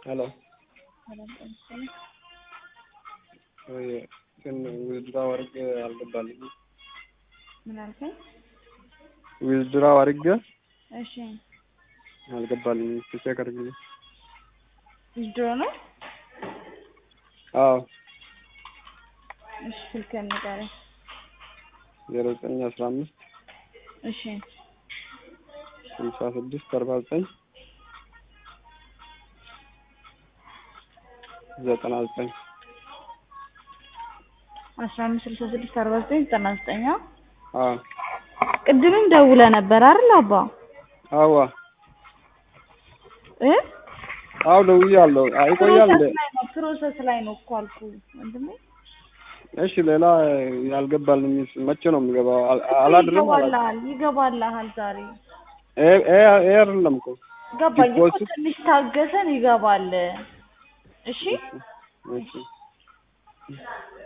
ሄሎ ወይ ግን ዊዝድራ አድርጌ አልገባልኝም። ምን አልከኝ? ዊዝድራ አድርጌ እሺ አልገባልኝም። እስኪ ቼክ አድርግልኝ። ዊዝድሮ ነው? አዎ እሺ ስልክህን ንገረኝ። ዜሮ ዘጠኝ አስራ አምስት እሺ ስልሳ ስድስት አርባ ዘጠኝ ዘጠና ዘጠኝ አስራ አምስት ስልሳ ስድስት አርባ ዘጠኝ ዘጠና ዘጠኝ አዎ ቅድምም ደውለህ ነበር አይደል አባ? አዋ እ አዎ ደውያለሁ። ይቆያል እንዴ? ፕሮሰስ ላይ ነው ፕሮሰስ ላይ ነው እኮ አልኩህ ወንድሜ። እሺ ሌላ ያልገባልኝ መቼ ነው የሚገባው? አል- አላድርም አላ ይገባልሃል ይገባልሃል ዛሬ ይሄ ይሄ- ይሄ አይደለም እኮ ገባኝ እኮ ዲፖዚት ትንሽ ታገሰን ይገባል። እሺ እሺ